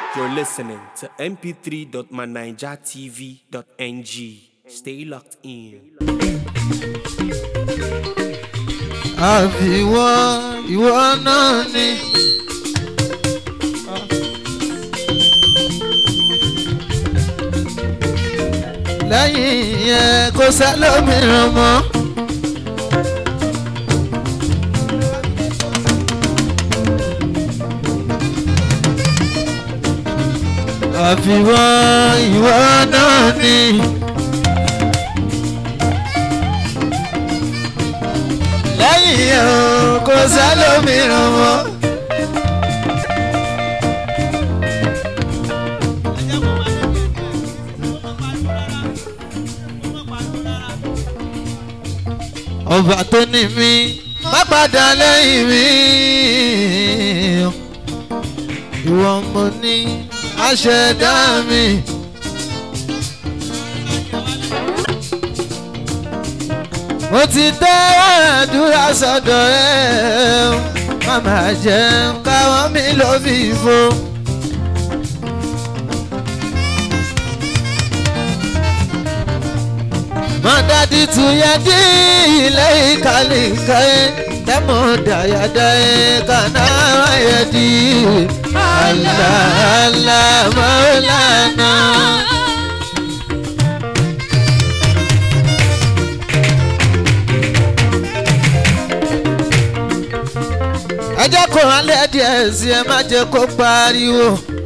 You're listening to mp3.manijatv.ng. Stay locked in. àfiwọ́ ìwọ náà ni. lẹ́yìn yẹn kò sẹ́lómìíràn mọ́. àfiwọ́ ìwọ náà ni. lẹ́yìn yẹn o, kò sẹ́lómìíràn mọ́. ọba tó ní mi má padà lẹ́yìn mi ìwọ mo ní aṣẹ̀dá mi. mo ti tẹ́ àdúrà sọ́dọ̀ ẹ̀ màmá jẹ́ káwọn mi ló fi fo. mọ̀dádì tún yẹ dí ilé ìkàlẹ̀ ìkàlẹ̀ tẹ́mọ̀ dàyàdà ẹ̀ kàná ayẹ̀ dí àlàálà mọ́lánà. ẹ jẹ́ kó alẹ́ díẹ̀ sí ẹ má jẹ́ kó pariwo.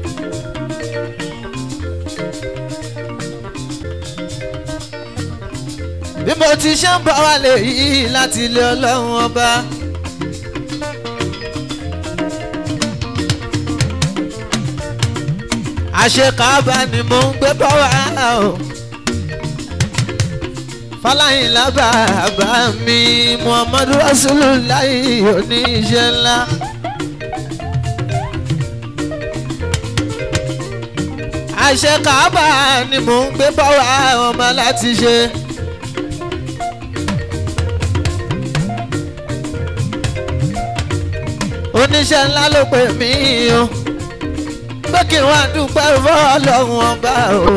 bí mo ti ṣe ń bọ̀ wálé yìí láti ilé ọlọ́run ọba. àṣekáàbá ni mo ń gbé bọ́ wá o. fọláyìn lábàbà mi muhammadu rasululayi oníṣẹ́ ńlá. àṣekáàbá ni mo ń gbé bọ́ wá ọmọ láti ṣe. oníṣẹ́ ńlá ló pè mí o pé kí n wá dúpẹ́ fọ́ọ̀lọ́run ọba o.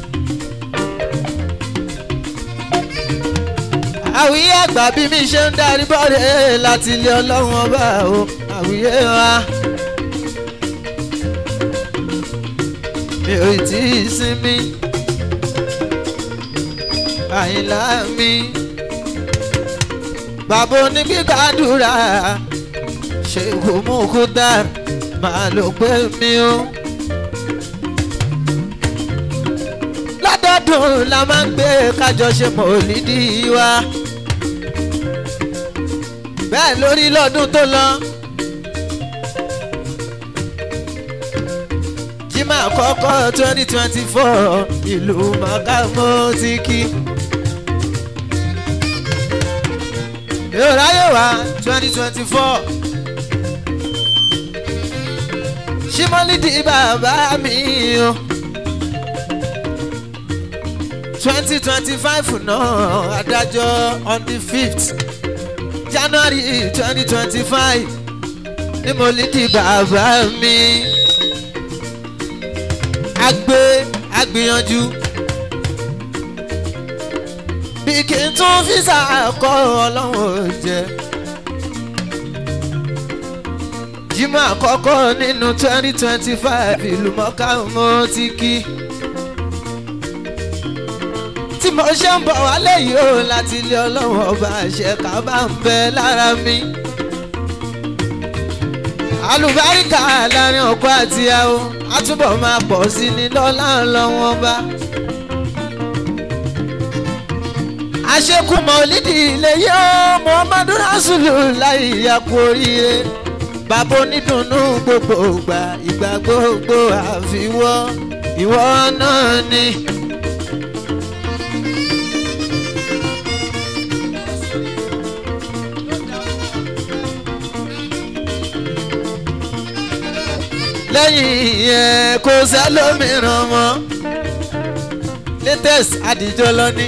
àwíyé àgbà bí mi ṣe ń darí bọ́ọ̀rẹ́ láti ilé ọlọ́run ọba o àwíyé wa. mi ò tí ì sinmi àyìnlá mi bàbá onígbàdúrà ṣe kò mú kó dára máa ló pé mi o. lọ́dọọdún la máa ń gbé kájọ ṣe mọ̀lídì wa. bẹ́ẹ̀ lórí lọ́dún tó lọ. jimá àkọ́kọ́ twenty twenty four ìlú màkàmọ́ ti kí. yóò ráyè wá twenty twenty four. ṣímọ́lídì bàbá mi o. twenty twenty five náà adájọ́ on the fifth january twenty twenty five ní mọ́lídì bàbá mi. agbe agbìyànjú bí kì í tún físà kọ́ ọlọ́run jẹ́ jímọ̀ àkọ́kọ́ nínú twenty twenty five ìlú mọ́ká mo ti kí. tí mo ṣe ń bọ̀ wálé yìí ó láti ilé ọlọ́run ọba àṣẹ ká bá ń bẹ lára mi. alùbáríkà láàrin ọkọ àti ìyàwó á túbọ̀ máa pọ̀ sí ní lọ́lá ọlọ́run ọba. àṣekù mọ̀lídìí ilé yóò muhammadu rasulullah ìyá kú oríire bàbá onídùnnú gbogbo ìgbà ìgbà gbogbo àfiwọ́ ìwọ náà ni. lẹ́yìn yẹn kò sẹ́lómìíràn mọ́ latest àdìjọ lọ ní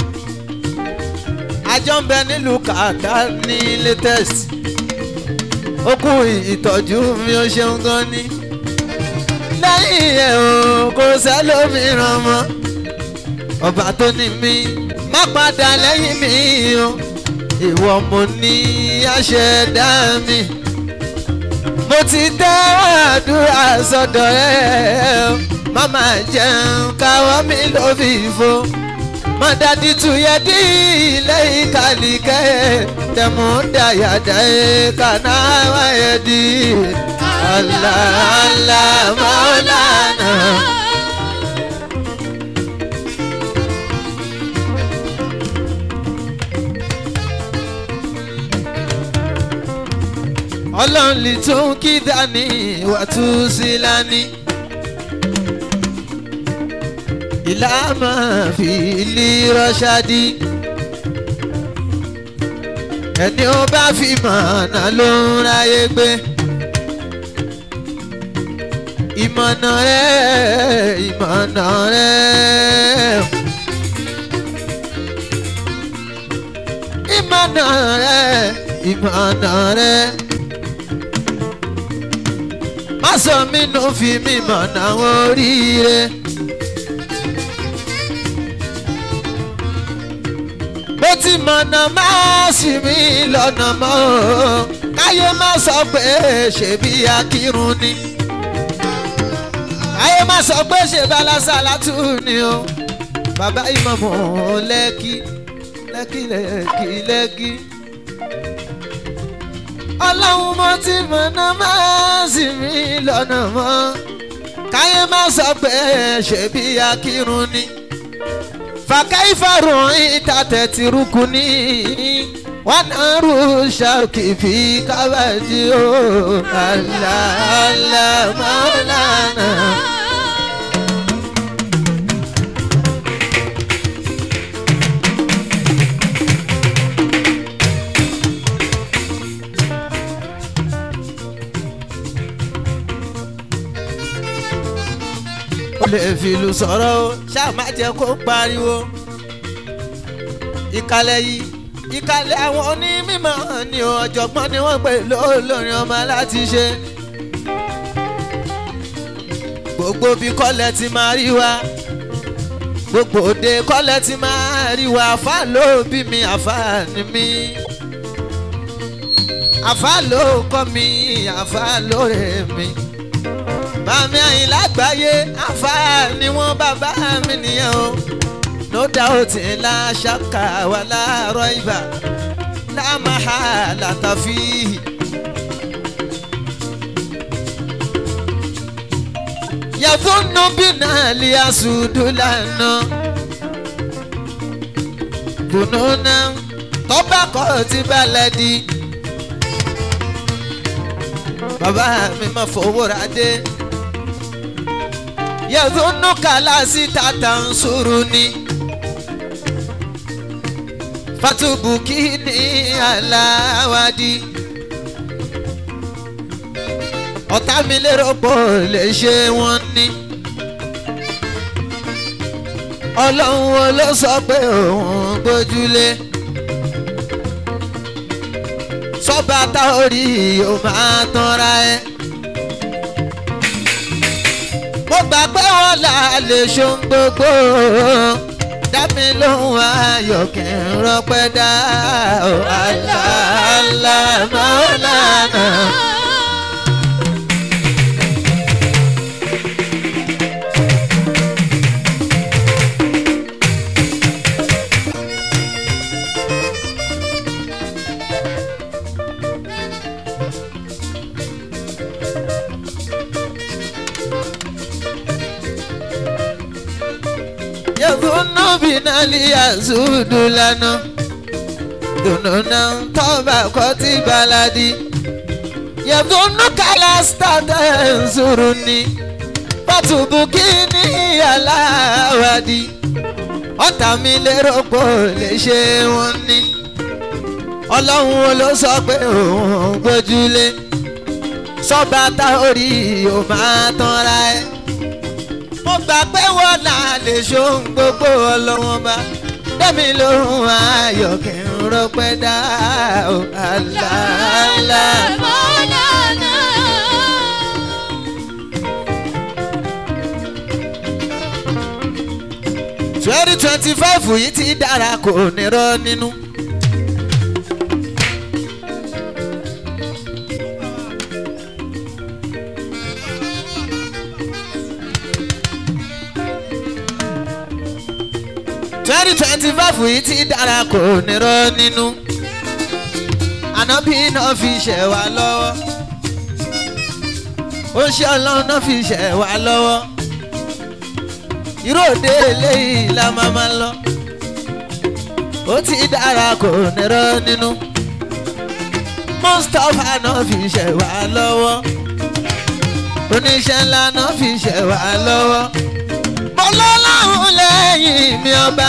àjọ ń bẹ nílùú kàkà ní latest ó kú ìtọ́jú mi ó ṣeun gan ni. lẹ́yìn kò sẹ́lómìíràn mọ́ ọba tó ní mi má padà lẹ́yìn mi o ìwọ mo ní àṣẹdá mi mo ti tẹ́ àdúrà sọ́dọ̀ ẹ̀ mama jẹun káwọ́ mi ló fi fo mọ̀dàdí tuyẹ̀ dí ilé ìkàlìkẹ́ tẹ̀mú dàyàdà ẹ̀ kàná wáyé di Allah Allah Maulana. ọlọ́run lè tún kí dání wà tún sí lání. ìlànà fi lè rọ́ṣádì. ẹni ó bá fi mọ̀nà ló ń ráyé gbé. ìmọ̀nà rẹ̀ ìmọ̀nà rẹ̀. ìmọ̀nà rẹ̀ ìmọ̀nà rẹ̀ má sọ mí nù fi mí mọ̀nà oríire. bó ti mọ̀nà má sì mí lọ́nà mọ́ o káyé má sọ pé ṣèbí akírun ni káyé má sọ pé ṣe balasa látú ni o bàbá ìmọ̀mọ́ lẹ́kí lẹ́kí lẹ́kí lẹ́kí ọlọ́run mo ti mọ̀nà máa sì mí lọ́nà mọ́ káyé má sọ pé ṣèbí akírun ni fàkàí farun ìtàtẹ̀ ti rúkú ní wọn náà rú ṣàkì fi kábàdí o àlàálà mọ́lánà. ó lè fìlù sọ̀rọ̀ o ṣáà má jẹ́ kó pariwo. ìkàlẹ̀ yìí ìkàlẹ̀ àwọn onímọ̀ ni ọ̀jọ̀gbọ́n ni wọ́n pè lólórin ọmọ láti ṣe. gbogbo bí kọ́lẹ̀ ti máa rí wa gbogbo òde kọ́lẹ̀ ti máa rí wa àfa ló bí mi àfa ni mi. àfa ló kọ́ mi àfa ló rẹ̀ mi bàmí àyìn lágbàáyé àǹfààní wọn bàbá mi nìyẹn o no doubt ńlá ṣàkà wà láàárọ̀ ibà lámàá látàfí. yàtúnú bínà lè àsùdù lànà kùnúnà tọ́ba kọ́ ti balẹ̀ di. bàbá mi máa fowó ra dé yẹ̀dúnú kàlásì tàtà ń sùúrù ni. fatubuki ní aláwádìí. ọ̀tá mi lérò pọ̀ lè ṣe wọ́n ní. ọlọ́run wo ló sọ pé òun gbójúlé. sọ́ba tá ò rí o máa tanra ẹ. mo gbà pé wọ́n là lè ṣohun gbogbo dá mi lóhùn ayọ̀ kí n rọpẹ́ dá o àlàálà mọ́lánà. yẹ̀fúnú bínálì àzúdù lánà dùnúnà tọ́ba kọ́ ti baladi yẹ̀fúnú kálásítàtà ẹ̀ǹsùrù ni pàtùbùkì ní aláwàdì ọ̀tá mi lérò pò lè ṣe wọn ní ọlọ́run wo ló sọ pé òun gbójúlé sọ́ba tá orí ò máa tanra ẹ̀ mo gbà pé wọ́n là lè ṣohun gbogbo ọlọ́wọ́n bá dẹ́mi lóhùn ayọ̀ kí n rọpẹ́ dá o àlàálà. twenty twenty five yìí ti dára kò ní rọ́ nínú. twenty twenty five yìí ti dára kò ní rọ́ nínú. ànábì náà fi ṣẹ̀ wá lọ́wọ́. ó ṣe ọlọ́run náà fi ṣẹ̀ wá lọ́wọ́. irú òde eléyìí la máa máa lọ. ó ti dára kò ní rọ́ nínú. mustapha náà fi ṣẹ̀ wá lọ́wọ́. oníṣẹ́ ńlá náà fi ṣẹ̀ wá lọ́wọ́ ọlọ́láhùn lẹ́yìn mi ọba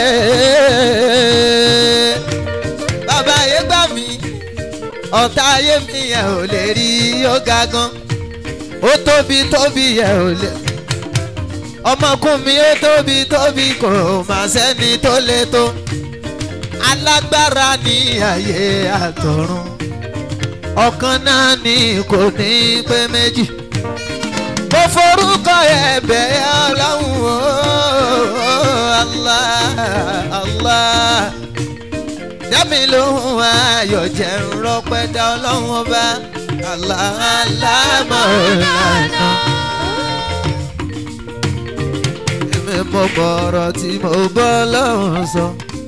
rẹ̀. bàbá ayé gbà mí ọ̀tá ayé mi yẹn ò lè rí ó ga gan ó tóbi tóbi yẹn ò lè. ọmọkùn mi ó tóbi tóbi kò má sẹ́ni tó lè tó alágbára ní ayé àtọ̀run ọ̀kan náà ni kò ní pé méjì mo forúkọ ẹ̀bẹ̀ ọlọ́run o Allah Allah dámi lóhùn ayọ̀ jẹ́ ń rọpẹ́ dá ọlọ́run ọba Allah Allah Maulana. èmi mo mọ ọ̀rọ̀ tí mo bọ́ ọlọ́run sọ.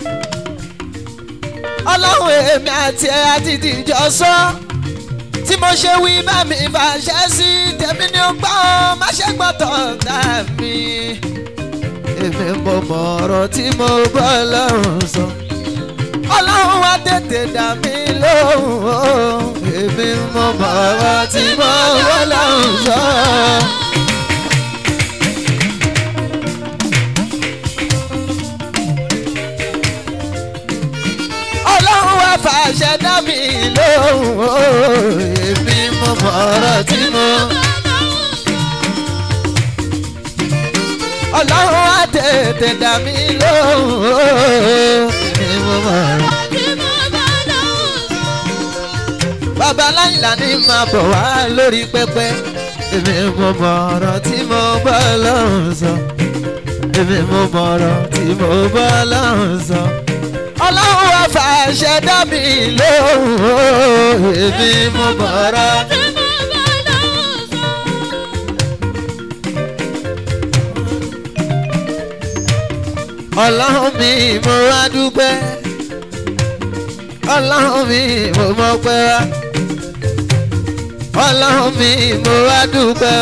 ọlọ́run èmi àti ẹ̀ àti ìdíjọ́ sọ. So tí mo ṣe wí bá mi fàṣẹ sí tèmi ni ó gbọ́ má ṣe gbọ́tọ̀ dá mi. èmi mo mọ ọ̀rọ̀ tí mo bọ́ lọ́rùn sọ. ọlọ́run wá tètè dá mi lóhùn o. èmi mo mọ ọ̀rọ̀ tí mo bọ́ lọ́rùn sọ. ọlọ́run wá fàṣẹ dá mi lóhùn o. èmi mo mọ ọ̀rọ̀ tí mo. ọlọ́run wá tètè dá mi lóhùn o. èmi mo mọ ọ̀rọ̀. bàbá láyìnlá ní máa bọ̀ wá lórí pẹpẹ. èmi mo mọ ọ̀rọ̀ tí mo bá lọ́hùn sọ. èmi mo mọ ọ̀rọ̀ tí mo bá lọ́hùn sọ ọlọ́run wá fàṣẹ dá mi lóhùn o èmi mo bọ̀rọ̀. ọlọ́run mi mo wá dúpẹ́ ọlọ́run mi mo mọ̀ pẹ́ wá ọlọ́run mi mo wá dúpẹ́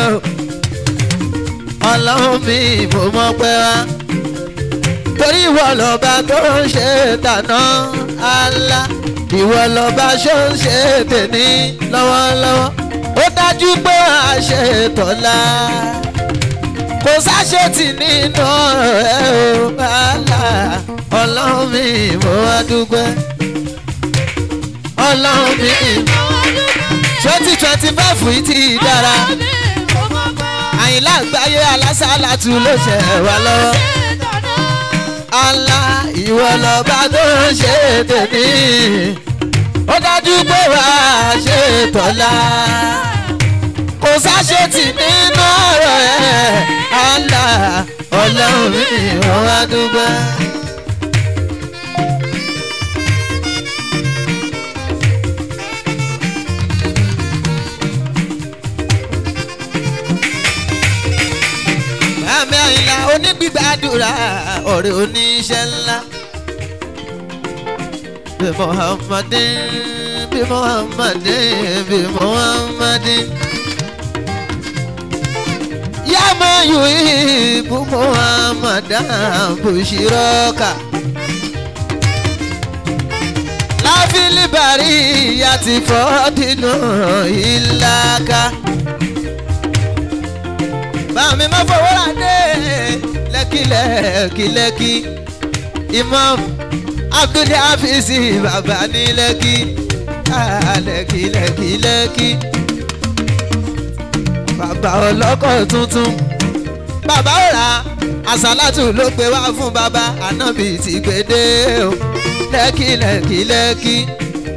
ọlọ́run mi mo mọ̀ pẹ́ wá torí ìwọ lọ́ba tó ń ṣe tàná àlá ìwọ lọ́ba ṣó ń ṣe tèmi lọ́wọ́lọ́wọ́ ó dájú pé a ṣe tọ́lá kò sáṣetì nínú ọ̀rọ̀ ẹ o àlá ọlọ́run mi mo wá dúpẹ́ ọlọ́run mi twenty twenty five yìí ti dára àyìnlá àgbáyé alásàlá tún ló ṣẹ̀ wá lọ́wọ́ ala ìwọ lọba tó ń ṣe tèmi ó dájú pé wà á ṣe tọ́lá kò sáṣetì nínú ọ̀rọ̀ ẹ̀ ala ọlọ́run mi wọ́n wá dúpẹ́. àmì àyìnlá onígbígbàdúrà ọ̀rẹ́ oníṣẹ́ ńlá. bí muhammadin bí muhammadin bí muhammadin. yàmà yòóyì bú muhammadan bushiraka. láfíìlì bàrí yàtì fọ́ọ̀dínú ìlàkà bàmí má fọwọ́ rà dé lẹ́kìlẹ́kìlẹ́kì imam abdul hafizi bàbá ní lẹ́kì lẹ́kìlẹ́kìlẹ́kì bàbá ọlọ́kọ̀ tuntun bàbá ọ̀rà àsálàtù ló gbé wá fún bàbá ànábì ti gbèdé o lẹ́kìlẹ́kìlẹ́kì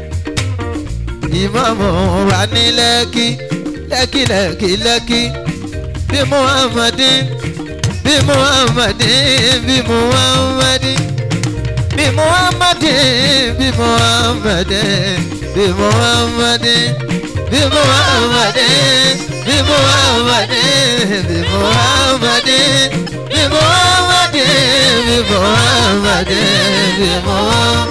imam wà ní lẹ́kì lẹ́kìlẹ́kìlẹ́kì bí muhammadin bí muhammadin bí muhammadin bí muhammadin bí muhammadin bí muhammadin bí muhammadin bí muhammadin bí muhammadin bí muhammadin bí muhammadin bí muhammadin.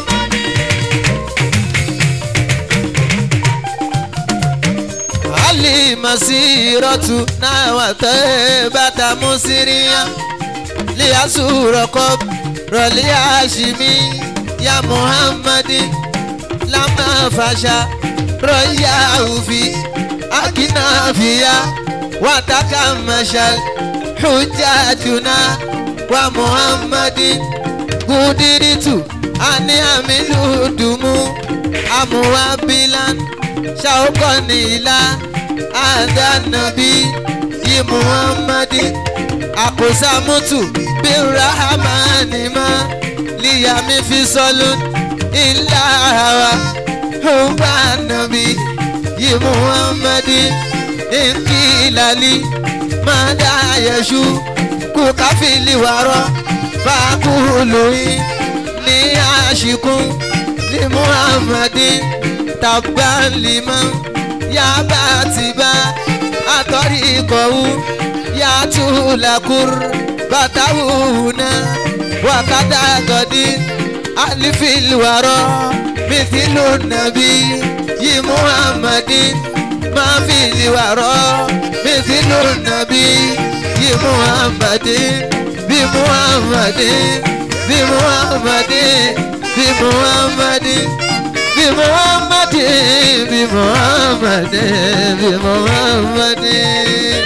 ali masiratu na wata bata musiriya li asuroko rọli ashimi ya muhammadi lama fasha rọya ufi akinafiya wataka mashal hujjatuna wa muhammadi gudiritu ani amiludumu amuwabilan ṣàwọ́kọ̀nìlá àdánàbí yìí muhammadi àkóṣàmùtù bí rahamanima líyàmí fi sọlún ilá wa hùwà nàbí yìí muhammadi nkìlálí mọ́dà yẹ̀ṣu kú káfíìlì wàrọ̀ fàkúlùyìn ní àṣìkún ní muhammadi tabban liman ya batiba atori kowu ya tulakur batawuna wakada godi alifil waro mithilu nabi yi muhammadin ma fil waro mithilu nabi yi muhammadin bi muhammadin bi muhammadin bi muhammadin bi muhammadin bi muhammadin bi muhammadin.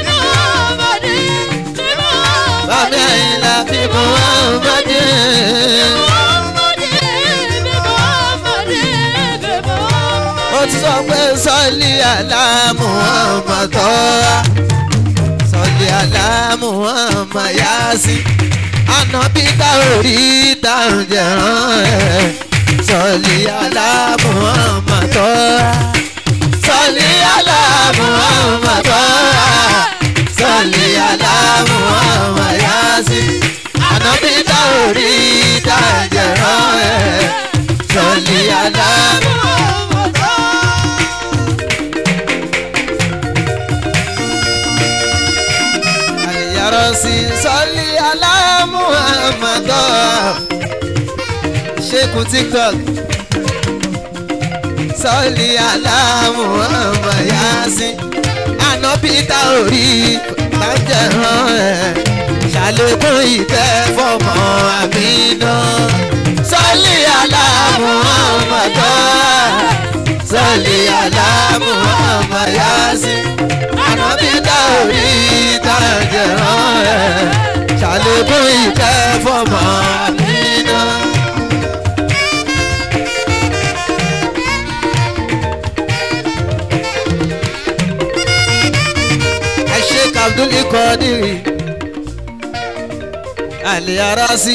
Bàbá Àyìnlá bi muhammadin. Ó ti sọ pé sọ́ọ̀lì àlá Muhammad tọ́ra. Sọ́ọ̀lì àlá Muhammad Yásí. Ànábì tá ò rí tá ò jẹ̀rán ẹ̀ sọlí àlá muhammad tọ́ra sọlí àlá muhammad tọ́ra sọlí àlá muhammad yásí ànábì táwòrí dájẹ̀rán ẹ̀ sọlí àlá muhammad tọ́ra. àlìyàrá sí sọlí àlá muhammad tọ́ra ṣékun tiktok sọ́ọ̀lì aláàmú ọmọ yasin àná peter orí bàjẹ́rán ẹ̀ ṣàlékún ìfẹ́ fọmọ àmínà sọ́ọ̀lì aláàmú ọmọ tó sọ́ọ̀lì aláàmú ọmọ yasin àná peter orí bàjẹ́rán ẹ̀ ṣàlékún ìfẹ́ fọmọ àmínà. sheik abdul ikodiri àlè ara sí.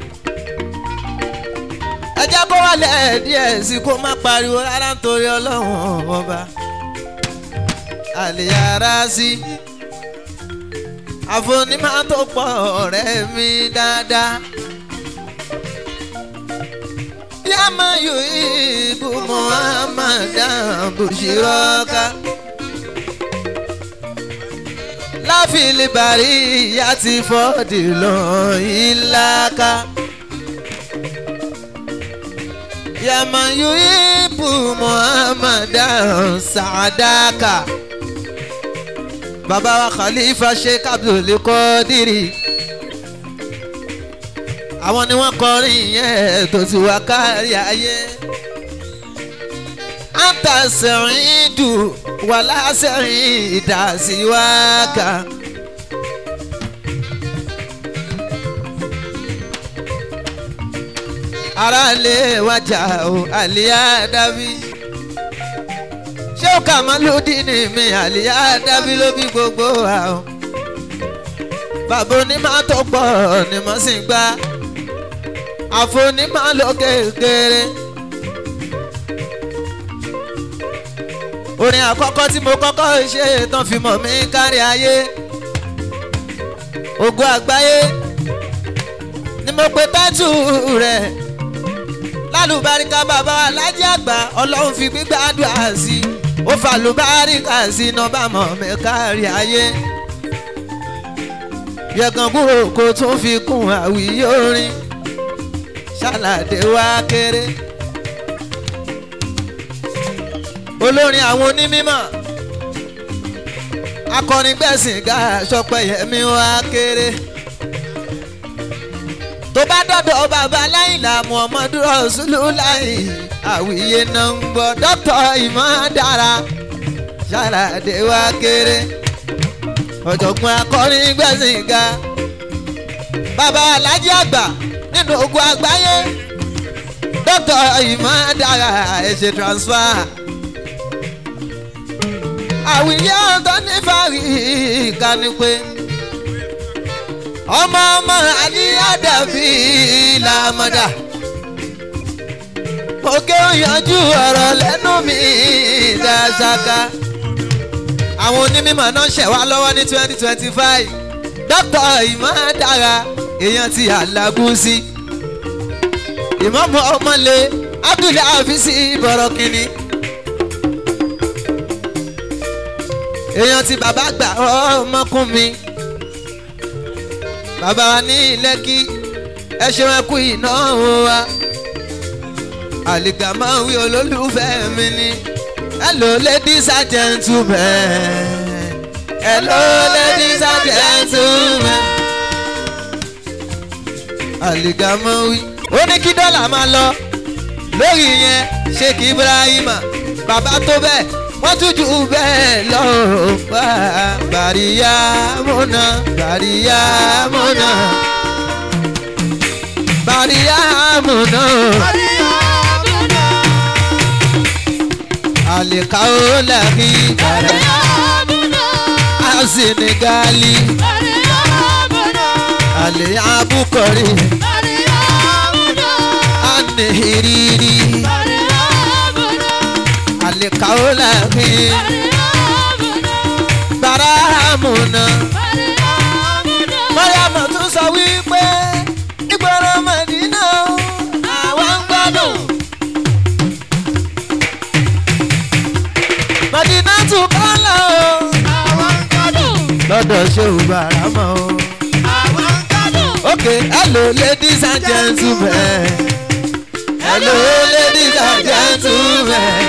ẹ jẹ́ kó wálẹ̀ díẹ̀ sí kó má pariwo rárá nítorí ọlọ́run ọba. àlè ara sí. àfonímọ̀ tó pọ̀ ọ̀rẹ́ mi dáadáa. yàmá yóò ibú muhammadan bushirọ́ka láfìlì bàrí ìyá ti fọ́ọ̀dì lọ ìlàkà. yàmàyù ibù muhammadan sàdákà. bàbá wa khalifa sheikh abdul kọ́dírì. àwọn ni wọ́n kọrin yẹn tó ti wá kárí ayé. anta sẹ̀rìn dùn wàlá sẹ́yìn ìdásíwáka. ara lè wájà o àlìyá dábí. ṣé ó kà má lódì ní mi àlìyá dábí ló bí gbogbo wa o. bàbá onímọ̀ tó pọ̀ ni mo sì ń gbá. àfonímọ̀ ló kékeré. orin àkọ́kọ́ tí mo kọ́kọ́ ṣe tán fi mọ̀ mí kárí ayé ògo àgbáyé ni mo pe tátù rẹ̀ lálùbáríkà bàbá alájí àgbà ọlọ́run fi gbígbàdúrà sí i ó fàlùbáríkà sí iná bá mọ̀ mẹ́kárí ayé yẹ̀gàn kúrò kó tún fi kún àwíyé orin ṣàlàdé wá kéré olórin àwọn onímọ̀ akọrin gbẹ̀sìn ga sọpẹ́yẹmí wá kéré tó bá dọ̀dọ̀ bàbá láìla muhammadu rasululayi àwíyé náà ń gbọ́ dọ́tọ̀ ìmọ̀ dára ṣàlàdé wá kéré ọ̀jọ̀gbọ́n akọrin gbẹ̀sìn ga bàbá alájí àgbà nínú ogun àgbáyé dọ́tọ̀ ìmọ̀ dára ẹ̀ ṣe transfer àwíyé ọ̀tọ̀ ní fàrí ìkànnì pé ọmọ ọmọ àníyá dàbí làmọ́dà òkè òyànjú ọ̀rọ̀ lẹ́nu mi dáṣáká àwọn onímọ̀ náà ṣẹ̀ wá lọ́wọ́ ní twenty twenty five dókítà ìmọ̀dára èèyàn ti alágúnsí ìmọ̀mọ́ ọmọlé abdulai afisi bọ̀rọ̀kìnní èèyàn ti bàbá gbà ọmọkùn mi bàbá wa ní lẹ́kí ẹ ṣeun ẹ kú ìnáwó wa àlìkàmọ́ wí olólùfẹ́ mi ni hello ladies and gentlemen hello ladies and gentlemen àlìkàmọ́ wí. ó ní kí dọ́là máa lọ lórí yẹn sheikh ibrahima bàbá tó bẹ́ẹ̀ wọ́n tún jù bẹ́ẹ̀ lọ bá bàríyá múná bàríyá múná bàríyá múná. àlìkáwó làbí àsìnìgálì àlè abúkọ̀rí ànìhìrìrì àlìkáwó làbí bàrámùnà. mọ́ríàmù tún sọ wípé ìgboro mọ̀dínà àwa ń gbádùn. mọ̀dínà tún kọ́lá o. lọ́dọ̀ ṣéwù bàrámọ̀ o. ok hello ladies and gentlemen hello ladies and gentlemen.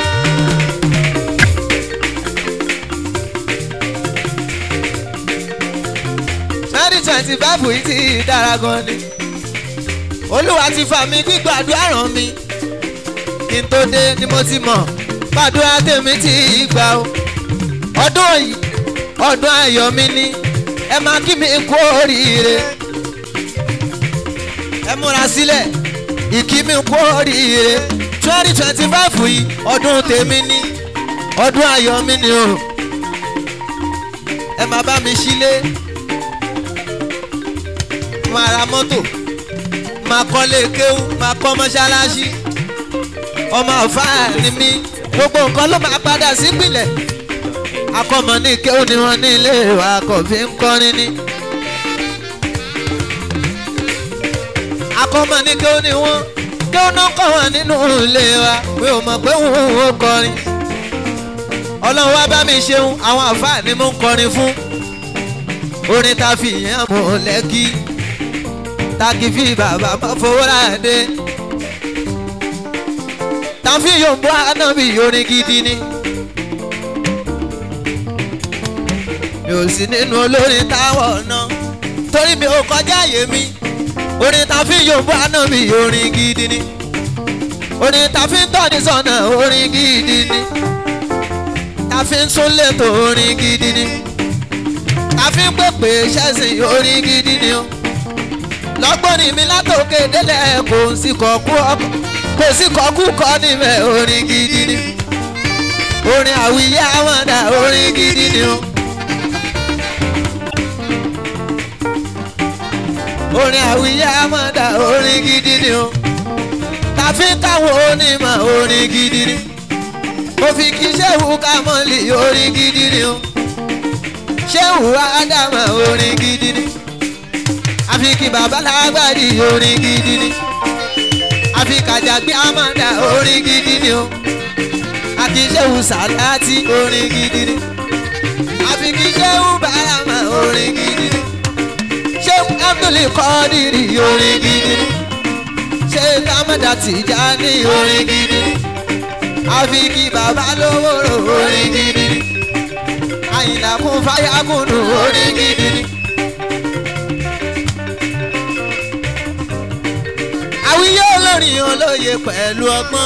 twenty twenty five yìí ti dára gan ni olúwa ti fà mí gbígbàdúrà ràn mí kí n tó dé ni mo ti mọ̀ gbàdúrà tèmi ti gbà o ọdún yìí ọdún ayọ̀ mi ni ẹ máa kí mi kú oríire ẹ múra sílẹ̀ ìkí mi kú oríire twenty twenty five yìí ọdún tèmi ni ọdún ayọ̀ mi ni o ẹ máa bá mi sílé máa ra mọ́tò máa kọ́lé kéwú máa kọ́ mọ́ṣáláṣí ọmọ ọ̀fà ni mí gbogbo nǹkan ló máa padà sípìlẹ̀ akọ́mọ ní kéwú ni wọ́n ní ilé wa kò fi ń kọrin ní. akọ́mọ ní kéwú ni wọ́n kéwú náà kọ́ wọn nínú ilé wa mi ò mọ̀ pé wọ́n ò kọrin ọlọ́run wá bá mi ṣeun àwọn àfà ni mo ń kọrin fún orin ta fi yẹn mọ̀ lẹ́kì taki fi bàbá má fowó láàdé tàfi yòǹbó ànábì orin gidi ni mi ò sí nínú olórin táwọn ọ̀nà torí mi ò kọjá àyè mi orin tàfi yòǹbó ànábì orin gidi ni orin tàfi ń tọ́ni sọ́nà orin gidi ni tàfi ń súnlẹ̀ tó orin gidi ni tàfi ń pèpè ṣẹ́sìn orin gidi ni o lọ́gbọ́n ni mi látòkè délẹ̀ kò sí kọ̀ọ̀kú ọkọ̀ kò sí kọ̀ọ̀kú kọ́ níbẹ̀ orin gidi ni orin àwíyé àmọ́dá orin gidi ni o. orin àwíyé àmọ́dá orin gidi ni o. tàfi káwọn onímọ̀ orin gidi ni. mo fi kí sẹ́wù kámọ́lì orin gidi ni o. sẹ́wù ádámà orin gidi ni àfi kí bàbá lágbàdì orin gidi ni àfi kàjàgbé amanda orin gidi ni o àkíṣẹ́wù sàláàtì orin gidi ni àfi kí ṣẹ́wù bàrámà orin gidi ni ṣéwù abdul kọ́dìrì orin gidi ni ṣéwù amanda tìjàní orin gidi ni àfi kí bàbá lówó rò orin gidi ni àyìnlá kún fáyàkùnù orin gidi ni. àwíyé olórin olóye pẹ̀lú ọgbọ́n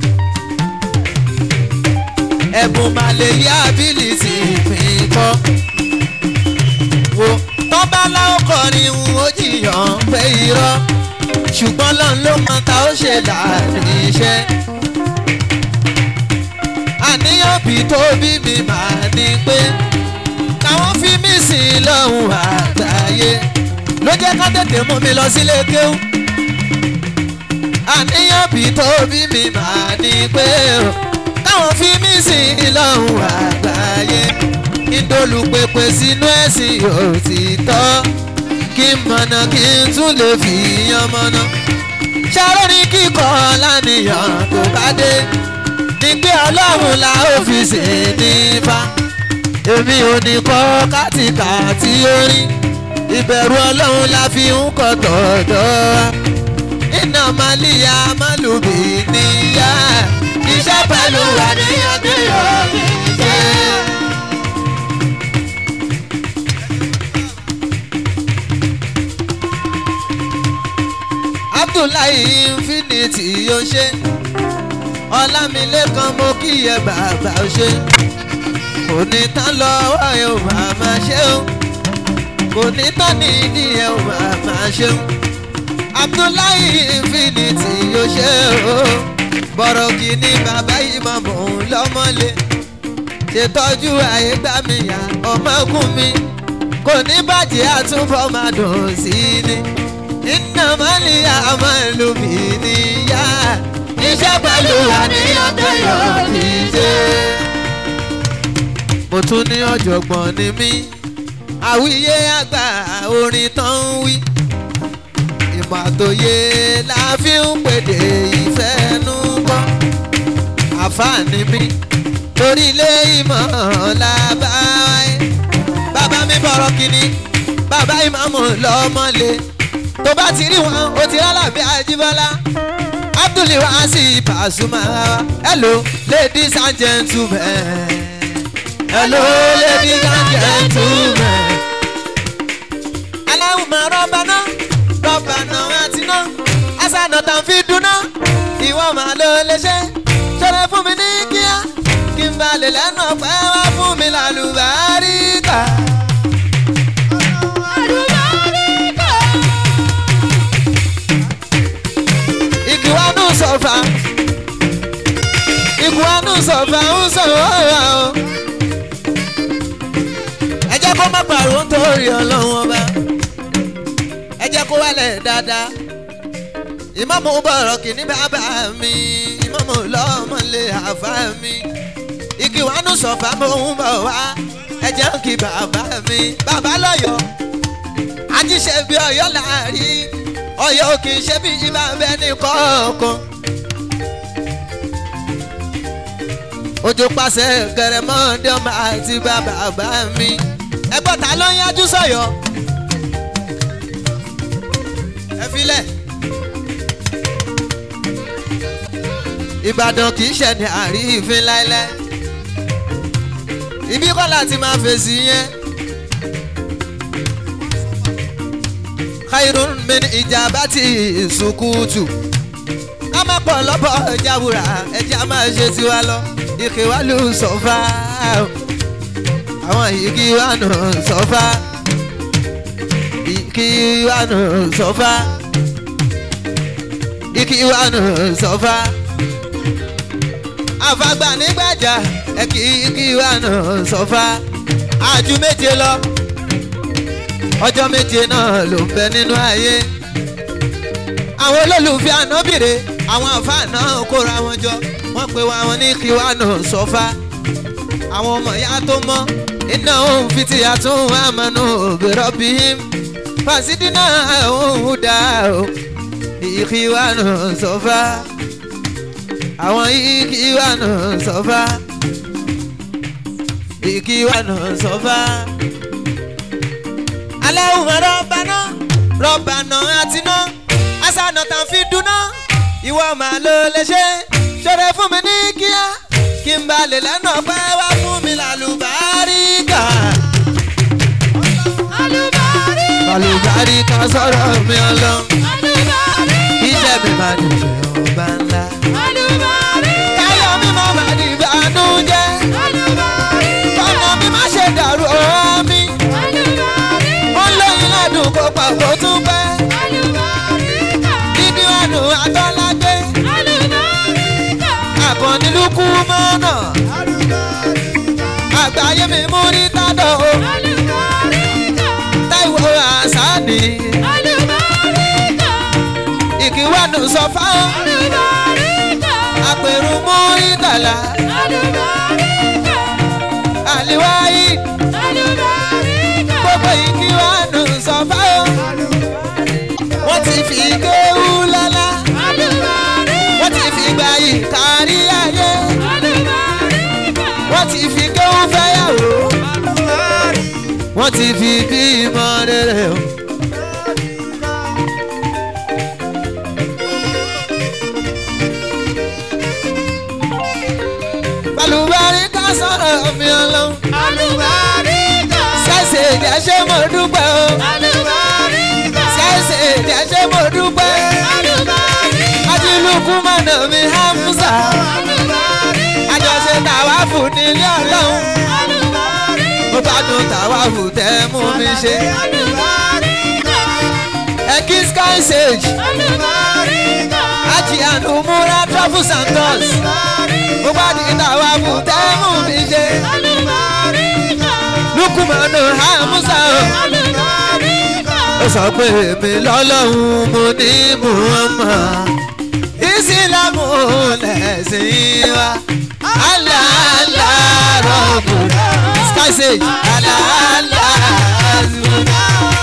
ẹ̀bùn màlẹ́yé ability ìpín kọ́ wo tọ́ba láwọn kọrin ń ó jiyàn pé irọ́ ṣùgbọ́n lọ́n ló mọ ta ó ṣe láàrin iṣẹ́ àníyàn bí tó bí mi máa ní pé káwọn fi mí sí lọ́hùn àgbáyé ló jẹ́ ká tètè mú mi lọ sílé kéwú àníyàn bí tó bí mi máa ní pé o káwọn fi mí sí lọ́hùn àgbáyé ìdólùpẹ̀pẹ̀ sínú ẹ̀sìn òtítọ́ kí n mọ̀nà kí n tún lè fi yan mọ̀nà ṣàrò ní kíkọ́ lánìyàn tó bá dé nígbé ọlọ́run la ó fi ṣe nípa èmi ò ní kọ́ kátìkàtì orin ìbẹ̀rù ọlọ́run la fi ń kọ́ tọ̀dọ̀ wa iná màlíya málùbí níyà iṣẹ́ pẹ̀lú àníyàn tó yọ mí jẹ́. abdullahi infinity yóò ṣe ọlámilékan mo kíyè bàbá ó ṣe kò ní tán lọ́wọ́ ẹ̀ ò máa máa ṣe ó kò ní tán nídìí ẹ̀ ò máa máa ṣe ó abdullahi infinity yóò ṣe ó bọ̀rọ̀ kìíní bàbá yìí máa mọ̀ ọ́n lọ́mọ́lé ṣètọ́jú àyè gbà mí yá ọmọkùn mi kò ní bàjẹ́ àtúbọ̀ máa dùn sí ni iná máa ní àmọ́ ìlú mi níyà iṣẹ́ pẹ̀lú àníyàn tó yọ mí ṣe. mo tún ní ọ̀jọ̀gbọ́n ni mí àwíyé àgbà orin tán ń wí ìmọ̀ àtòyé la fi ń pèdè ìfẹ́ nú kọ́ àfààní mi torí ilé ìmọ̀ làbá wáyé bàbá mi bọ̀rọ̀ kìíní bàbá ìmọ̀mù lọ́mọ́lé tó bá ti rí wọn ó ti rálàbí àjíbọ́lá abdul wasi pasuma hello ladies and gentlemen hello ladies and gentlemen aláwùmọ̀ rọ́bà náà rọ́bà náà àti náà àṣànà tàn fi dùnà ìwọ màá ló lè ṣe ṣọlẹ fún mi ní kíá kí n balẹ̀ lẹ́nu ọ̀pẹ́ wá fún mi lálùbáríkà. ìkìwánú sọ̀fà ìkìwánú sọ̀fà ń sọ̀rọ̀ ọ̀rọ̀ o. ẹ jẹ́ kó má pariwo nítorí ọlọ́run ọba ẹ jẹ́ kó wálẹ̀ dáadáa ìmọ̀mù bọ̀rọ̀ kìíní bàbá mi ìmọ̀mù lọ́mọlé àfá mi ìkìwánú sọ̀fà mò ń bọ̀ wá ẹ jẹ́ kí bàbá mi bàbá lọ́yọ̀ọ́ àjíṣe bí ọ̀yọ́ láàrin ọyọ kì í ṣe bí ibà bẹ ní kọ̀ọ̀kan. ojú pàṣẹ gẹrẹmọdé ọmọ àti bàbá bá mi ẹgbọ́n ta ló ń yájú sọ̀yọ́ ẹ filẹ̀. ìbàdàn kì í ṣe ní àrífín láéláé ibi kọ́ láti máa fèsì yẹn. khairun min ijabati sukutu ká má pọ̀ lọ́pọ̀ jáwúra ẹja máa ṣe tiwa lọ ike wa lù sọ́fà àwọn igi wa nù sọ́fà igi wa nù sọ́fà igi wa nù sọ́fà àfàgbà nígbàjà ẹ̀kí igi wa nù sọ́fà àjù méje lọ ọjọ́ méje náà ló ń bẹ nínú ayé àwọn olólùfẹ́ ànábìrè àwọn àfáà náà kóra wọn jọ wọ́n pe wa wọn ní kí wá nù sọ́fà àwọn ọmọ ìyá tó mọ́ iná òun fi ti àtún àmọ́nù òbírọ̀ bí fàṣídínà òun dá o ìkíwánu sọfá àwọn ìkíwánu sọfá ìkíwánu sọfá. alẹ́ òun rọ́bàná rọ́bàná àtiná àṣànà tàn fi dúná ìwọ màá ló lè ṣe ṣọrẹ fún mi ní kíá kí n bá lè lẹ́nu ọpẹ́ wá fún mi lálùbáríkà. lálùbáríkà sọ̀rọ̀ mi ọlọ́ iṣẹ́ mi máa dùn ṣe ọba ńlá. káyọ̀ mi máa bá di ìbànújẹ́ kọ́nà mi má ṣe dàrú ọ̀hún mi. ó ń lóyún ládùn kó pa kó tún pẹ́. dídí ọdún àtọ́lágbé àkànní lukú mọ́nà àgbáyé mi mú rí tádọ̀ o táìwò àṣàní ìkíwánu sọfá àpèrú mú rí tàlà àlìwáyé gbogbo ìkíwánu sọfá o wọ́n ti fi kéwú lọ́lá wọ́n ti fi gbà yìí kárí ayé wọ́n ti fi kéwú fẹ́yàwó wọ́n ti fi bímọ rere o. balùbárí ká sọ̀rọ̀ mi ọlọ́run ṣẹ̀ṣẹ̀ ìjà ṣé mo dúpẹ́ o ṣẹ̀ṣẹ̀ ìjà ṣé mo dúpẹ́ ajílùkù mọ̀nà mi hamza àjọṣe tàwa fún nílé ọlọ́run mo gbádùn tàwa fún tẹ́ mú mi ṣe ẹ̀kí sky sage àti ànumúra travels and tours mo gbádùn tàwa fún tẹ́ mú mi ṣe lukumanu hamza o ó sọ pé èmi lọ́lọ́run mo ní muhammad ìsìlámù lẹ̀sìn wa aláàlá rọ̀bù sky sage aláàlá rọ̀bù.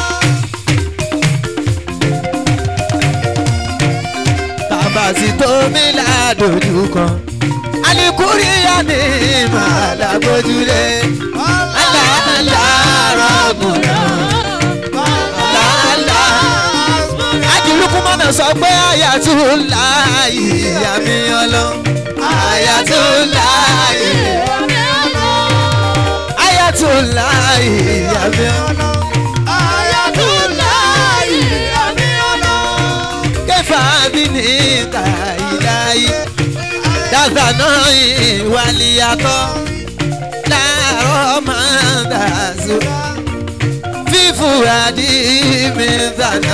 bàbá sì tó mi ládòjú kan alikuriya ni màlá gbójúlé aláàlá rọ̀bù aláàlá ajulukumana sọ pé ayatollah ìyàmí ọlọ ayatollah ayatollah ìyàmí ọlọ kẹfà bí ní kàìláyé dáadáa náà ìwàlíyàtọ̀ láàárọ̀ máa dàzú fífura dí mi dáná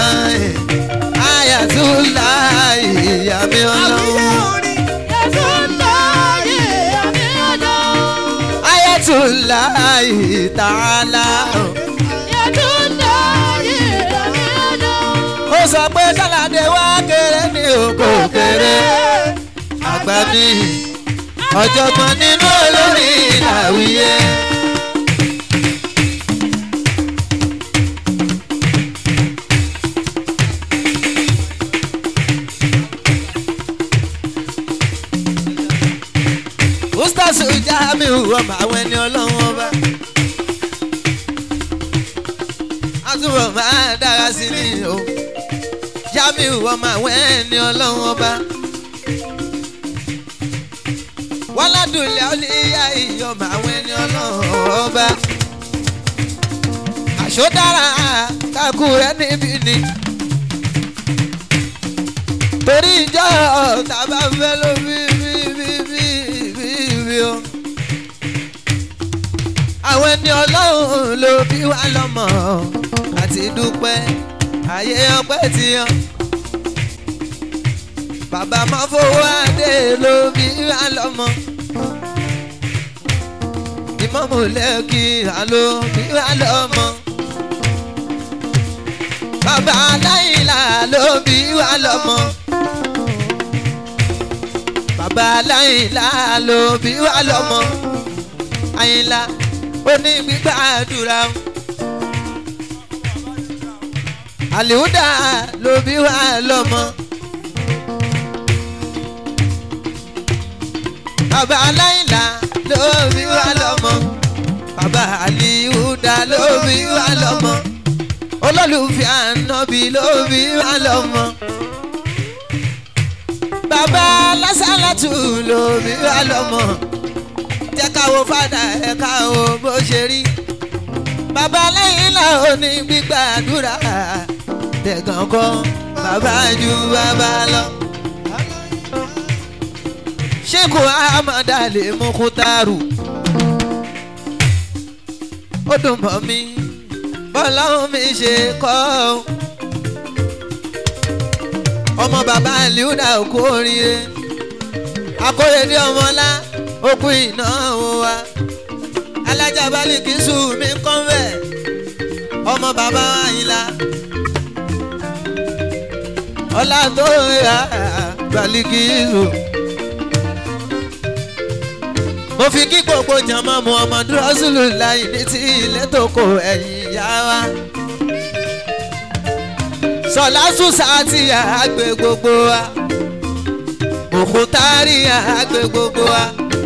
ayatollah ìyàmí ọlọ. ayatollah ta'ala. ó sọ pé sálàdé wá kéré ní oko kéré àgbà mi ọ̀jọ̀gbọ́n nínú olórí ìlàwíyé. ustaz jamiu ọmọ àwọn ẹni ọlọ́run ọba. àtúbọ̀ máa dára sí ni o jamiu ọmọ àwọn ẹni ọlọ́run ọba. wọ́ládùnlé ọlẹ́yà ìyọ̀mọ àwọn ẹni ọlọ́run ọba. àṣọdára kakú rẹ níbí ni. torí ìjọ tàbá fẹ́ ló bí bí bí bí bí bí o. àwọn ẹni ọlọ́run ló bí wá lọ́mọ àti dúpẹ́ ayé ọpẹ́ ti yan. bàbá máa fowó adé ló bí wá lọ́mọ. ìmọ̀mù lẹ́kì àló bí wá lọ́mọ. bàbá aláìlá ló bí wá lọ́mọ. bàbá aláìlá ló bí wá lọ́mọ. àyìnlá ó ní gbígbàdúrà àlìhúdà ló bí wá lọ́mọ. bàbá aláìlá ló bí wá lọ́mọ. bàbá àlìhúdà ló bí wá lọ́mọ. olólùfẹ́ ànábì ló bí wá lọ́mọ. bàbá lásàlátù ló bí wá lọ́mọ. jẹ́ ká wo fàdà ẹ̀ ká wo bó ṣe rí bàbá lẹ́yìn náà ò ní gbígbàdúrà tẹ̀gàn kan bàbá ju bàbá lọ. ṣéèkù ahmad ali mukutaru ó dùn mọ́ mi bọ́láhùn mi ṣe kọ́ ọ́. ọmọ bàbá liuda òkú oríire akóredé ọmọlá òkú ìnáwó wa alájà bálíkìsù mi ń kọ́ bẹ́ẹ̀ ọmọ bàbá àyìnlá ọlá tó yà bálíkìsù. mo fi kí gbogbo jàmá muhammadu rasulullah ní ti ilé tó kó ẹ̀yìn yá wa. sọlá sùsà ti àgbẹ̀ gbogbo wa òkútárì àgbẹ̀ gbogbo wa.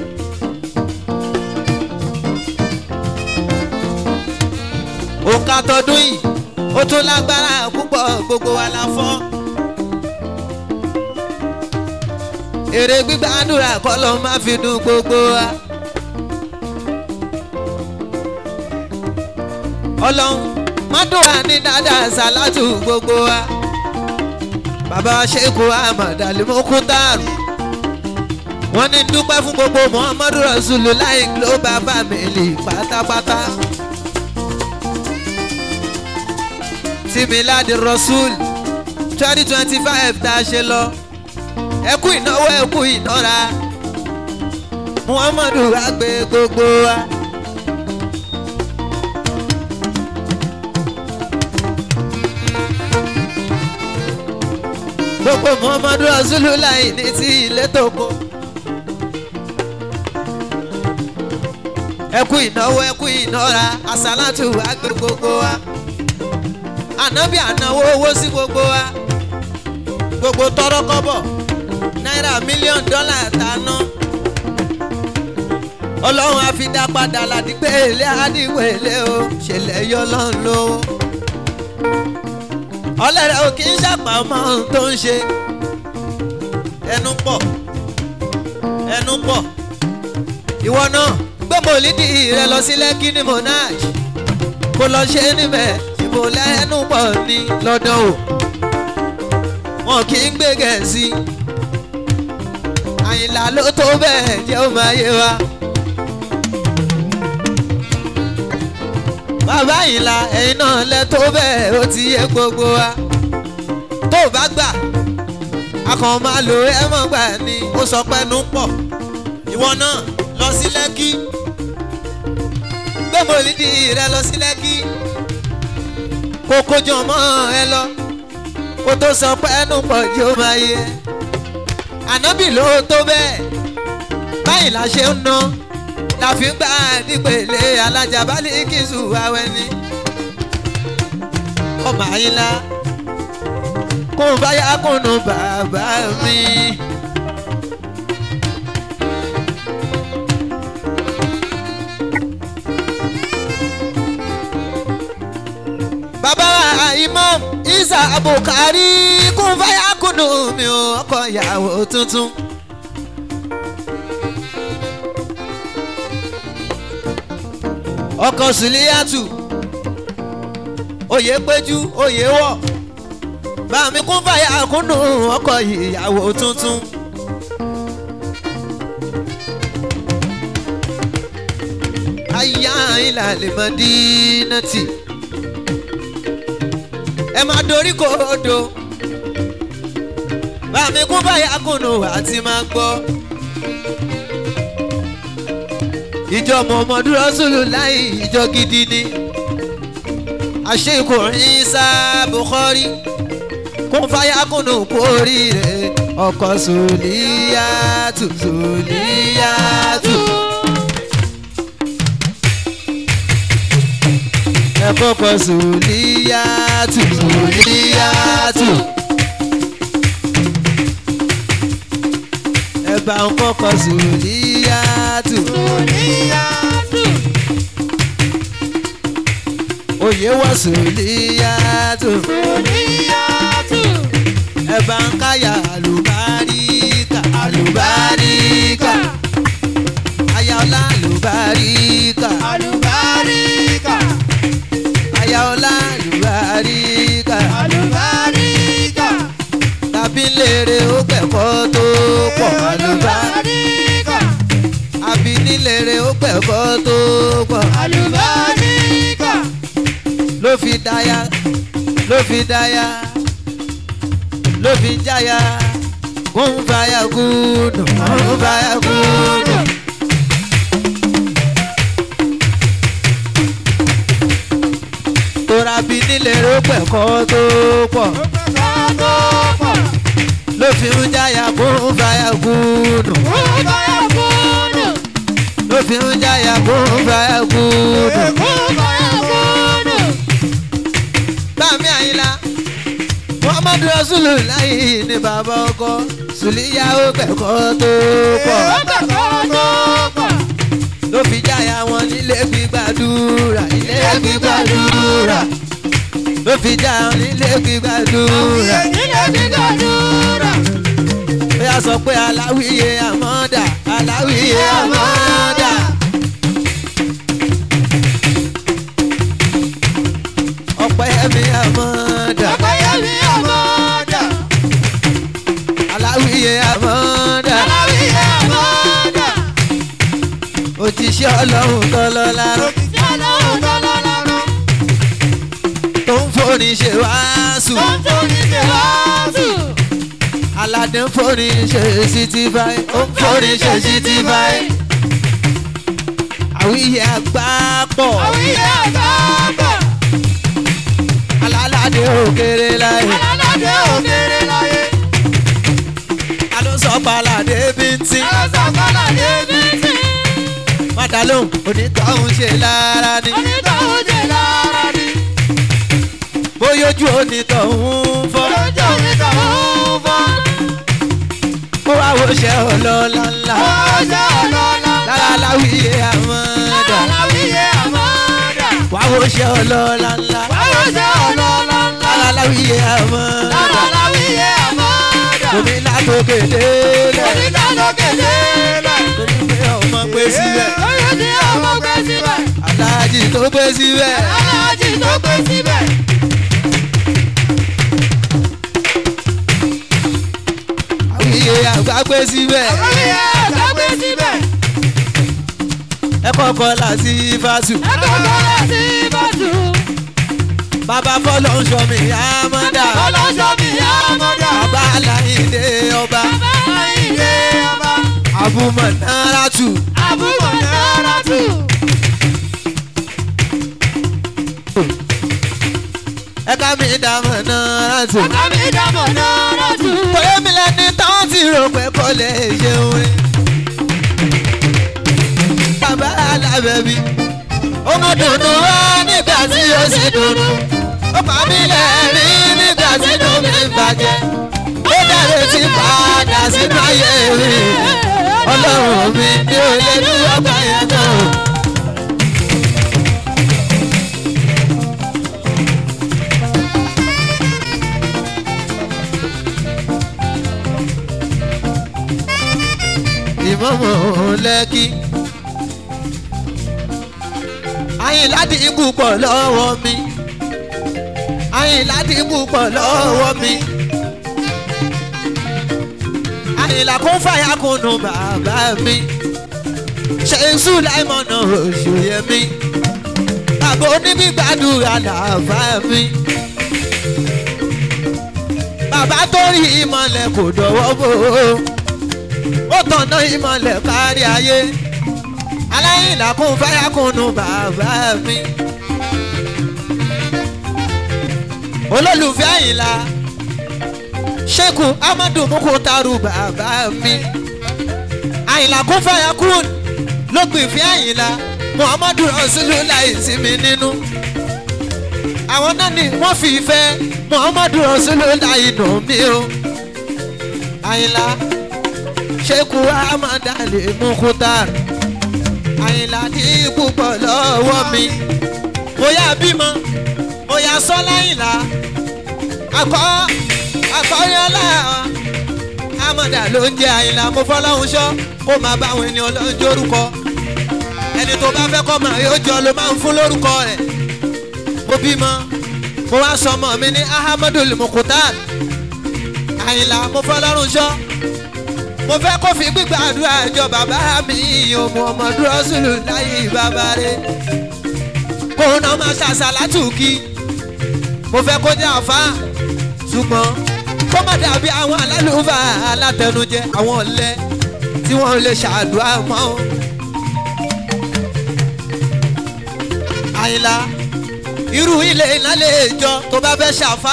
òǹkà tọdún yìí ó tún lágbára púpọ̀ gbogbo wa la fọ́. èrè gbígbàdúrà kọ́ ló máa fi dùn gbogbo wa. ọlọ́run mọ́dúnwà ní dáadáa ṣàlátù gbogbo wa. bàbá ṣẹ́kù ahmad alimokutaru wọ́n ní dúpẹ́ fún gbogbo muhammadu rasulullah global family pátápátá. similadi rasul twenty twenty five tá a ṣe lọ ẹkú ìnáwó ẹkú ìnára muhammadu agbe gbogbo wa. gbogbo muhammadu rasulullah ní ti ilé tó kó. ẹkú ìnáwó ẹkú ìnára asalatu agbe gbogbo wa ànábì ànáwó owó sí gbogbo wa gbogbo tọrọ kọ́bọ̀ náírà mílíọ̀nù dọ́là tàná ọlọ́run á fi dá padà ládìgbé ilé àdìgbò ilé o ṣẹlẹ̀ yọ lọ́n lówó ọlẹ́rẹ̀ ò kì í ṣàpà ọmọ ohun tó ń ṣe ẹnu pọ̀ ẹnu pọ̀ ìwọ náà gbé mòlídìí rẹ lọ sí lẹ́kí ní monarch kó lọ ṣe níbẹ̀ ìbò lẹ́nu pọ̀ ní lọ́dọ̀ o wọn kì í gbé gẹ̀ẹ́sì àyìnlá ló tó bẹ́ẹ̀ jẹ́ ó máa yé wa. bàbá àyìnlá ẹ̀yin náà lẹ tó bẹ́ẹ̀ ó ti yé gbogbo wa tó o bá gbà a kàn máa lò ẹ mọ̀ gbà ni ó sọ pé nu pọ̀ ìwọ náà lọ sí lẹ́kí gbé mòlídìí rẹ lọ sí lẹ́kí kó kójọ mọ́ ẹ lọ kó tó sọ pé ẹnu pọ̀ jù ó máa yẹ ànábì ló tó bẹ́ẹ̀ báyìí la ṣe ń ná la fi ń gbà nípele alájà balẹ̀ kìsù awẹ́ ni ọmọ àyínlá kó n bá yá kùnú bàbá mi. bàbá imam isa abukari kún fáyà kùnú mi ò ọkọ ìyàwó tuntun. ọkọ sùlíyàtù oyè péjú oyè wọ bàmí kún fàyà kúnnù ọkọ ìyàwó tuntun. ayá ìlàlẹ̀ mọ́dínàtì ẹ máa dorí kòdò bàmí kún fàyà kúnnù àti máa gbọ́. ìjọ mọ̀mọ́dún rọ́sùlù láì ìjọ gidi ni àṣekò ìsá bukhari kún fáyàkùnù kú oríire ọkọ̀ sùlíyàtù sùlíyàtù. ẹ ẹ kọ́kọ́ sùlíyàtù sùlíyàtù. ẹ bá ń kọ́kọ́ sùlíyàtù. oyè wọ sùlíyàtù. ẹ bá ń káyà àlùbáríkà àlùbáríkà. ayáọlá àlùbáríkà. Àlùbáríkà, ayáọlá àlùbáríkà. àlùbáríkà, tàbí lèrè ó gbẹ̀kọ́ tó pọ̀ àlùbáríkà. àlùbáríkà, àbí nílèrè ó gbẹ̀kọ́ tó pọ̀ àlùbáríkà, ló fi dáyà ló fi dáyà ló fi jáyà kún fàyà kúndùn kún fàyà kúndùn. tóra bí nílèrè ó gbẹ̀kọ́ tó pọ̀ kọ́kọ́, ló fi ń jáyà kún fàyà kúndùn kúbáyà kúndù, ló fi ń jáyà kún fàyà kúndùn. kúbáyà kúndù, Bámi Àyìnlá Muhammadu Rasulullah ní bàbá ọkọ Sùlíyà ó kẹ́kọ̀ọ́ tó pọ̀ kọ́kọ́ tó pọ̀, ló fi jáyà wọn nílé gbígbàdúrà ilé gbígbàdúrà ló fi jáyà wọn nílé gbígbàdúrà ilé gbígbàdúrà, ó yà sọ pé aláwìyé àmọ́dà aláwìyé àmọ́dà. ọ̀pẹ́ mi àmọ́dà ọ̀pẹ̀yẹmí àmọ́dá, aláwìyé àmọ́dà. aláwìyé àmọ́dá, òjíṣẹ́ ọlọ́run tọ́lọ́lá òkìtì ọlọ́run tọ́lọ́lọ́rọ́, tó ń forin ṣe wàásù tó ń tóni ṣe wáásù, aládé ń forin ṣe sítífáì ó ń forin ṣe sítífáì àwíyé àgbà pọ̀ àwíyé àgbàgbà, alálàdé òkèrè láyé alálàdé òkèrè láyé, alósọ̀pàlàdé bíntín alásàkọ́lá débi tí, mádàlóhùn onítọ̀hún ṣe lára ni onítọ̀hún jẹ lára ni, bóyójú onítọ̀hún fọ́ olóúnjẹ onítọ̀hún fọ́, kó wá wo ṣe ọlọ́lá ńlá ọjọ́ ọlọ́lá, lára láwíyé àmọ́dà aláwíyé àmọ́dá, wá wo ṣe ọlọ́lá ńlá ọjọ́ ọlọ́lá ńlá, lára láwíyé àmọ́dà. aláwíyé àmọ́dá, omi látòkè délẹ̀ onídàlókè lélẹ̀. torí pé ọmọ gbé síbẹ̀ Oyè tí ọmọ gbé síbẹ̀, aláàjì tó gbé síbẹ̀ aláàjì tó gbé síbẹ̀. àwíyé àgbà gbé síbẹ̀ Oyè àgbà gbé síbẹ̀. ẹ kọ́kọ́ láti fásù Ẹgbẹ́gbẹ́ láti bàtú. bàbá fọlọ́ ń sọ mi àmọ́dá Ọlọ́jọ́ mi yá ọmọdé. bàbá aláìdé ọba Bàbá ìdè ọba. àbúmọ̀ náírà tù Àbúrò náírà tù. ẹ ká mi dàmọ̀ náírà tù Bàbá mi dàmọ̀ náírà tù. bóyá mi lẹni táwọn ti rò pé kò lè ṣeun rí bàbá alábẹ́bí ó mọ dùnú wá nígbà tí ó sì dùnú ó pa mí lẹ́rìn nígbà tí inú mi ń bàjẹ́ ó dàrẹ́ tí padà sínú ayé mi ọlọ́run mi ní olè ní ọgbà yẹn náà. ìmọ̀mọ̀ lẹ́kí. Àyìnlá dínkù pọ̀ lọ́wọ́ mi. Àyìnlá dínkù pọ̀ lọ́wọ́ mi. Àyìnlá kún fàyà kùnú bàbá mi. Ṣèṣù láìmọ̀nà òṣòyẹ mi. Bàbá onígbàdúrà làbá mi. Bàbá tó rí ìmọ̀lẹ̀ kò dọ̀wọ́ bò ó ó tọ̀nà ìmọ̀lẹ̀ kárí ayé aláìlà kún fẹ́yà kùnú bàbá mi. olólùfẹ́ àyìnlá ṣẹ́kù amadu mukutaru bàbá mi. àyìnlá kún fẹ́yà kùn ló gbìn fẹ́ àyìnlá muhammadu rasulullah sí mi nínú. àwọn náà ni wọ́n fi ìfẹ́ muhammadu rasulullah inú mi o àyìnlá sheku ahmad ali mukhtar àyìnlá ní púpọ̀ lọ́wọ́ mi mo yá bímọ mo yá sọ́lá ìlà akọ́ akọ́yọ́lá amọ̀dà ló ń jẹ àyìnlá mo fọlọ́hún ṣọ́ kó máa bá àwọn ènìyàn lọ́jọ́ orúkọ ẹni tó bá fẹ́ kọ́ máa yóò jọ ló máa ń fún lórúkọ rẹ̀ mo bímọ mo wá sọmọ mi ní ahamadu mukutar àyìnlá mo fọlọ́run ṣọ́ mo fẹ́ kó fi gbígbàdúrà jọ bàbá mi òmù ọmọdún ọ̀sùlù láyé bàbá rẹ̀ kó náà máa ṣàṣàlátù kí mo fẹ́ kó jẹ́ àfa ṣùgbọ́n kó má dàbí àwọn alálùfà alátẹnujẹ àwọn ọ̀lẹ tí wọ́n lè ṣàdúrà mọ́ o. àyìnlá irú ilé iná lè jọ tó bá fẹ́ ṣàfà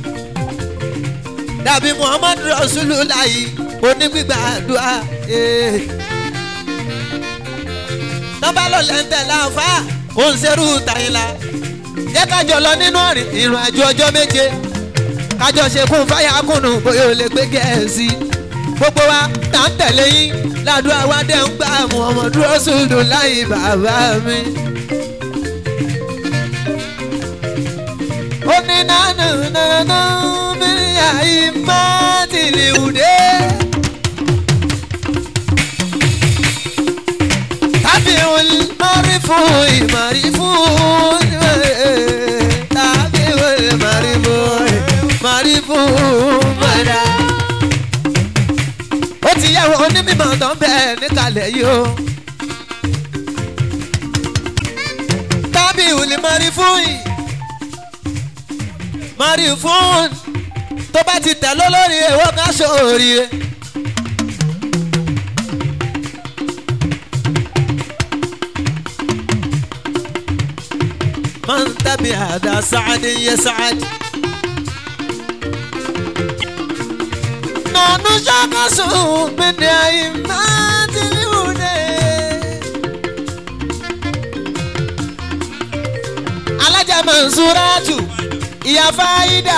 dàbí muhammadu rasululayi onígbìgbàdúrà nọ́mbà ló lẹ́ńtẹ̀ láǹfà kò ń ṣerú tàyìnlá jẹ́ kájọ lọ nínú ìrìn àjò ọjọ́ méje kájọ ṣe kún fáyà kùnú bóyá o lè gbé gẹ̀ẹ́sì gbogbo wa tá ń tẹ̀lé yín ládùúgbò wa dẹ̀ ń gbà muhammadu rasululayi bàbá mi. ó ní nánà nánà mi àìmọ́ tìlìwùdé. tàbí olùmọ̀rí fún ìmọ̀rí fún tàbí olùmọ̀rí fún ìmọ̀rí fún mọ̀dá. ó ti yẹ wọn onímọ̀ tó ń bẹ̀ níkàlẹ̀ yìí o. tàbí olùmọ̀rí fún yìí mari fún tó bá ti tẹ̀ lólórí èèwọ̀ ká sóríire. من تبع هذا سعد يسعد نحن شخص من أئمة الهدى alájà mansuratu ìyá fáyidà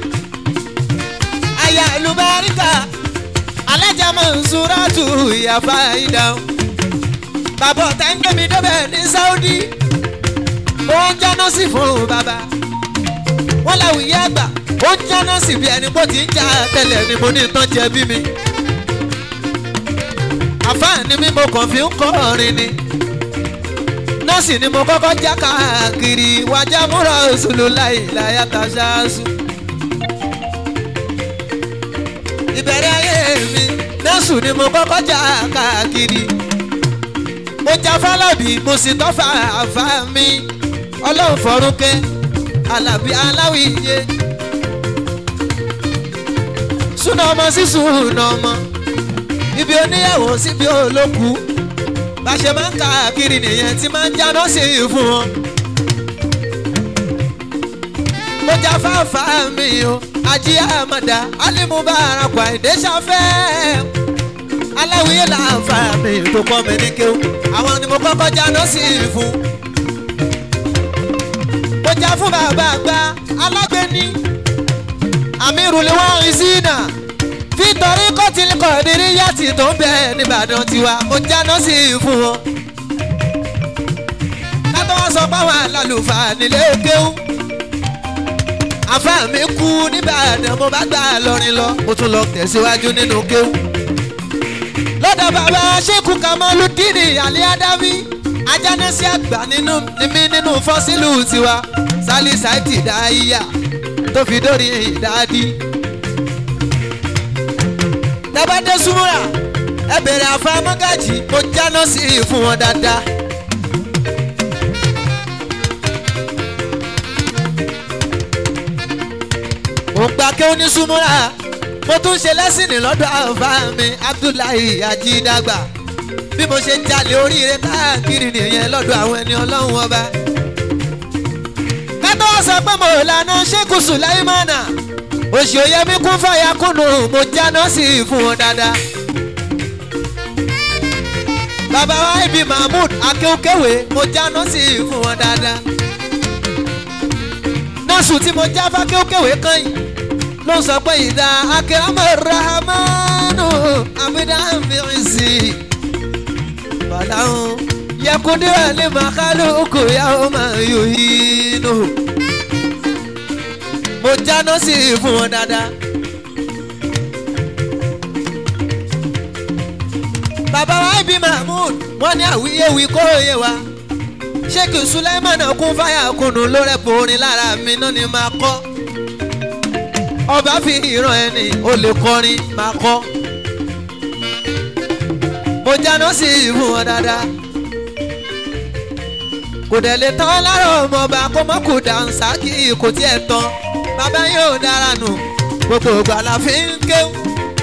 aya ìlúbaríkà alájà mansuratu ìyá fáyidà bàbá ọ̀tá ń gbé mi débẹ̀ ní saudi ó ń jáná sí fún bàbá wọ́n láwùyé àgbà ó ń jáná sí bí ẹni bó ti ń já tẹ́lẹ̀ ni mo ní tán jẹ bí mi àfáàní mi mo kàn fi ń kọ́ ọ̀rin ni nọ́ọ̀sì ni mo kọ́kọ́ já káàkiri wájà múra òṣèlú láìláyà tàṣáṣù. ìbẹ̀rẹ̀ ayé mi nọ́ọ̀sì ni mo kọ́kọ́ já káàkiri. mo já fálábì mo sì tọ́fà àfá mi ọlọ́run fọ́rúnkẹ́ alábí aláwìyé. súnà ọmọ sí súnà ọmọ ibi oníyàwó síbi olókùú bá ṣe máa ń káàkiri nìyẹn tí máa ń jáná sí i fún wọn. mo já fáfá mi o ají àmàdá alimubarak àìdè ṣàfẹ́ aláwìyé làǹfà mi tó kọ́ mi ní kéwù àwọn ni mo kọ́kọ́ jáná sí i fún. mo já fún bàbá àgbà alágbèéní àmírùlé wọn rí sí náà nítorí kọ́tìlì kọ̀ọ̀dìrí yàtì tó ń bẹ nìbàdàn tiwa mo jáná sí i fún wọn. látọ̀ wá sọ páwọn alálùfà nílé kéwú. àfa mi kú nìbàdàn mo bá gbà lọrin lọ mo tún lọ tẹ̀síwájú nínú kéwú. lọ́dọ̀ bàbá ṣékù kamaludini alẹ́ adámi ajánẹ́sí àgbà nínú mi nínú fọ́sílù tiwa sálí sáìtì dáíyà tó fi dórí ìdádí tabade súnmọ́ra ẹ bèrè àfa mọ́gàjì mo jáná sí i fún wọn dáadáa. mo gbà kí ó ní súnmọ́ra mo tún ṣe lẹ́sìnì lọ́dọ̀ àfa mi abdullahi ajídàgbà bí mo ṣe ń jalè oríire káàkiri nìyẹn lọ́dọ̀ àwọn ẹni ọlọ́run ọba. kátó sọ pé mo lànà ṣékù sùláìmánà oṣù oyemi kún fàyà kùnú mo jáná sí i fún wọn dáadáa. bàbá wa ibi mahmood akéwkéwé mo jáná sí i fún wọn dáadáa. gọ́ọ̀sù tí mo já fákéwkéwé kan yìí ló sọ pé ìdá akérèmọ rahamanu abidjanbirisi bàláhùn yakundira ní makalu kòyàwó máa yòhínú mo jáná sí i fún wọn dáadáa. bàbá wa ibi mahmood wọn ní àwíyéwí kóróyè wa sheikh suleiman kún fáyà kùnú lórẹ borin lára mi náà ni máa kọ ọba fi ìran ẹni ó lè kọrin máa kọ mo jáná sí i fún wọn dáadáa kò dẹ̀ lè tán lára ọmọọba kó mọ́ kó dànsá kí kò tiẹ̀ tán bàbá yóò dára nù gbogbo ìgbà la fi ń kéwù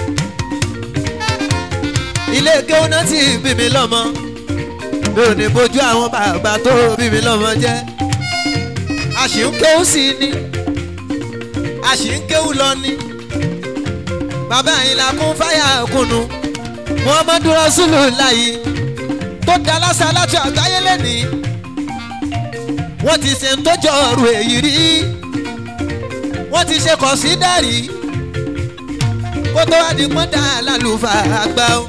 ilé kéwù náà ti bí mi lọ́mọ mi ò ní bójú àwọn bàbá tó bí mi lọ́mọ jẹ́ a sì ń kéwù sí i ní a sì ń kéwù lọ ní bàbá yìí la kún fáyà kùnú muhammadu rasulullah tó da lásán láti àgbáyé lẹ́nìí wọ́n ti ṣe ń tọ́jọ́ ọ̀rọ̀ èyí rí wọ́n ti ṣe kọ̀ sí dàrí kó tó wá di pọ́ńdà lálùfà àgbà o.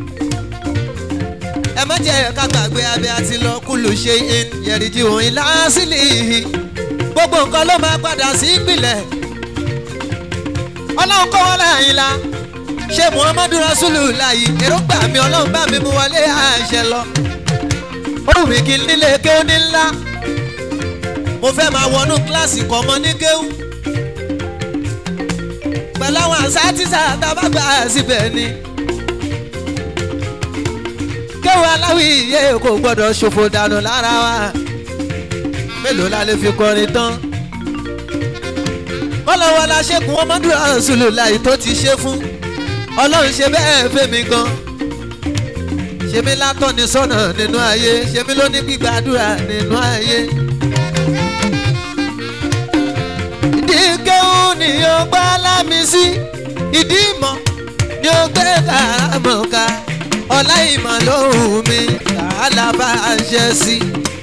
ẹ má jẹ́ ká gbàgbé abẹ́ àti lọ kúlù ṣe in yẹ̀rìjì òun ilá sílẹ̀ gbogbo nǹkan ló máa padà sí ìpìlẹ̀ ọlọ́run kọ́ wọn láàyìn la ṣé muhammadu rasulu láàyè èròǹgbà mi ọlọ́run bá mi mú wọlé àṣẹ lọ ó wù mí kí n nílé kéwú ní ńlá mo fẹ́ máa wọnú kíláàsì kan mọ́ ní kéwú pẹ̀lú àwọn àṣà tíṣà tábàgbà síbẹ̀ ni kéwú aláwì iye kò gbọ́dọ̀ ṣòfò dànù lára wa mélòó la lè fi kọrin tán kọ́lọ́wọ́ la ṣẹ́gun ọmọdé àṣùlù láì tó ti ṣe fún ọlọ́run ṣe bẹ́ẹ̀ fẹ́mi gan ṣe mí látọ́ni sọ́nà nínú ayé ṣe mí lóní gbígbàdúrà nínú ayé. ìdí kéwù ni ó gbá lámì sí ìdí ìmọ̀ ni ó gbé kàrámọ̀ ká ọlá ìmọ̀ lóhùn mi kàálà bá a ṣe sí.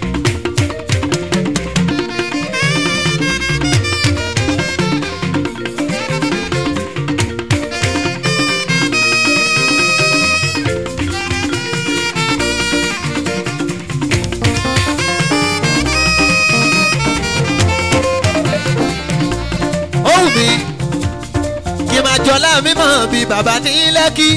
ohùn mi kí n máa jọlá mímọ́ bíi bàbá ní lẹ́kì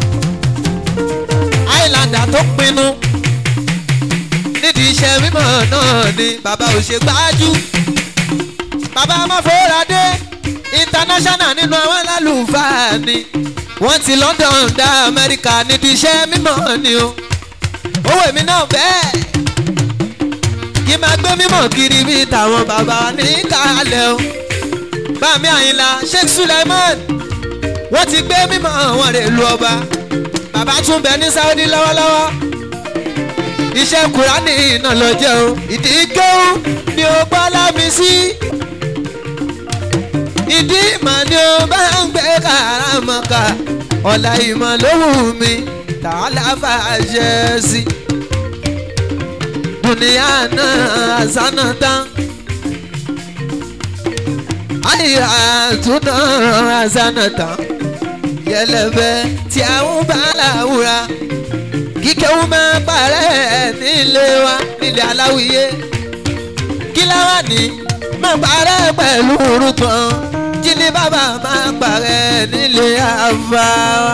àìlàndà tó pinnu nídìí iṣẹ́ mímọ́ náà ni bàbá ò ṣe gbájú bàbá amáfóradé international nínú àwọn alálùfáà ni wọ́n ti london dá amẹ́ríkà nídìí iṣẹ́ mímọ́ ni o owó èmi náà bẹ́ẹ̀ kí n máa gbé mímọ́ kiri bíi tàwọn bàbá ní kálẹ̀ o bàmí àyìnlá sheikh suleiman wọ́n ti gbé mímọ́ wọn rè lu ọba bàbá tún bẹ ní saudi lọ́wọ́lọ́wọ́ iṣẹ́ kùránì iná lọ jẹ́ o ìdí kéwù ni ó gbọ́ lámi sí ìdí ìmọ̀ ni ó bá ń gbé kàrámọ́ká ọ̀la ìmọ̀ ló wù mí tààlà fàṣẹ sí dùnìyà náà àṣánà tán àyà túnà àzánàtà yẹlẹbẹ tí a ń bá làwùrà kíkẹ́wù máa parẹ́ nílé wa nílé aláwìyé kí láwa ní máa parẹ́ pẹ̀lú orúkàn jílé bàbá máa parẹ́ nílé àfa wa.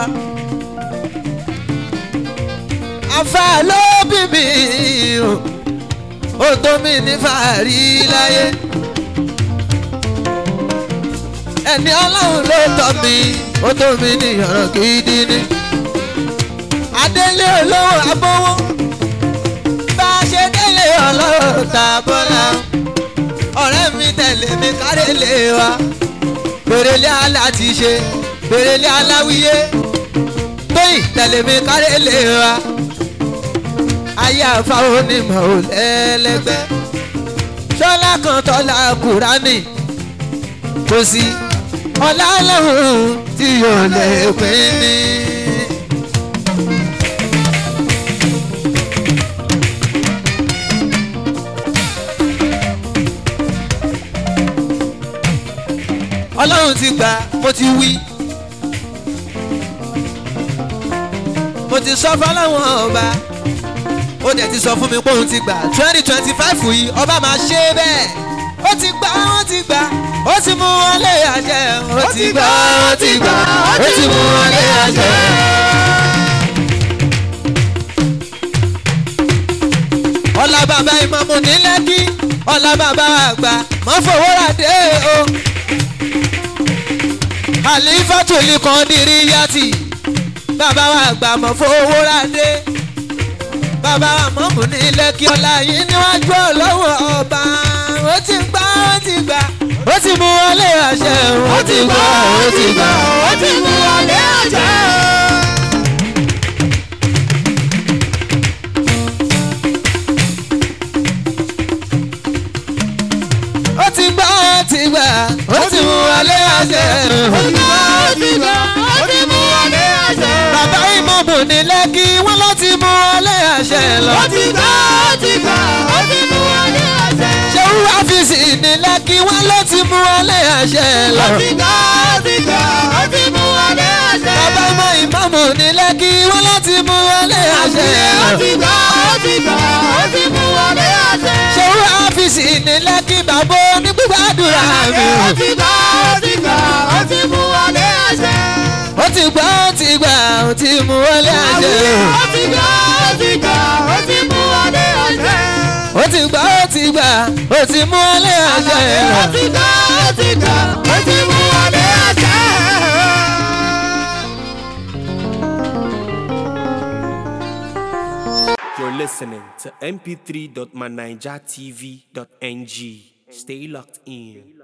àfa ló bí mi o ó tó mi ní fàárí láyé ẹni ọlọ́run ló tọ́ mi ó tó mi ní ọ̀rọ̀ gidi ni. adélé olówó abówó bá a ṣe délé ọlọ́run ta bọ́lá ọ̀rẹ́ mi tẹ̀lé mi kárẹ́lé wa gbèrèlé aláti ṣe gbèrèlé aláwíyé tóyìn tẹ̀lé mi kárẹ́lé wa ayé àfáwọn onímọ̀ ò lẹ́lẹ́gbẹ́ ṣọlá kan tọ́lá kùránì kò sí ọlá lọ́hùn tí yóò lè pín ní. ọlọ́run ti gbà mo ti wí. mo ti sọ fọlọ́wọ́n ọba ó dẹ̀ ti sọ fún mi pé òun ti gbà twenty twenty five yìí ọba máa ṣe bẹ́ẹ̀ ó ti gbà ó ti gbà ó ti mú wọn lé àṣẹ ó ti gbà ó ti gbà ó ti mú wọn lé àṣẹ. ọlá bàbá ìmọ̀mù ní lẹ́kí ọlá bàbá àgbà mọ́ fowó rà dé o. àlìfàtò lè kàn dírí yàtì bàbá wa àgbà mọ́ fowó rà dé. bàbá wa mọ̀mù ní lẹ́kí ọlá yìí níwájú ọlọ́wọ́ ọba ó ti gbà ó ti gbà ó ti mú wọlé àṣẹ ó ti gbà ó ti gbà ó ti mú wọlé àṣẹ. ó ti gbà ó ti gbà ó ti mú wọlé àṣẹ. ó ti gbà ó ti gbà ó ti mú wọlé àṣẹ. bàbá ìmọ̀mù ní lẹ́kí wọ́n ló ti mú wọlé àṣẹ lọ. ó ti gbà ó ti gbà ó ti mú wọlé àṣẹ. ṣéwú ọ́fíìsì ní lẹ́kí wọ́n ló ti mú wọlé àṣẹ lọ. ó ti gbà ó ti gbà ó ti mú wọlé àṣẹ. bàbá ìmọ̀ ìmọ̀mù ní lẹ́kí wọ́n ló ti mú wọlé àṣẹ ó lọ. ti gbà ó ti gbà ó ti mú wọlé àṣẹ. ṣéwú ọ́fíìsì ní lẹ́kí bàbá onígbàdúrà mi. ó ti gbà ó ti gbà ó ti mú wọlé àṣẹ. ó ti gbà ó ti gbà ó ti mú wọlé àṣẹ. ó ti gbà ó ti gbà ó ti mú wọlé àṣẹ. ó ti gbà ó ti gbà ó ti mú wọlé àṣẹ lọ. ó ti gbà ó ti gbà ó ti mú wọlé àṣẹ. You're listening to mp3.manijatv.ng. Stay locked in.